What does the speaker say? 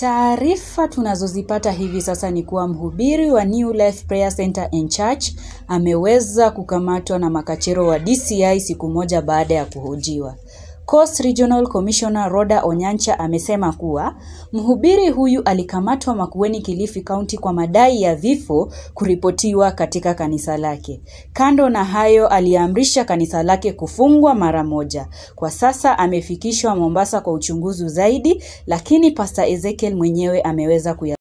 Taarifa tunazozipata hivi sasa ni kuwa mhubiri wa New Life Prayer Center and Church ameweza kukamatwa na makachero wa DCI siku moja baada ya kuhojiwa. Coast Regional Commissioner Rhoda Onyancha amesema kuwa mhubiri huyu alikamatwa Makueni, Kilifi County kwa madai ya vifo kuripotiwa katika kanisa lake. Kando na hayo, aliamrisha kanisa lake kufungwa mara moja. Kwa sasa amefikishwa Mombasa kwa uchunguzi zaidi, lakini Pastor Ezekiel mwenyewe ameweza kuya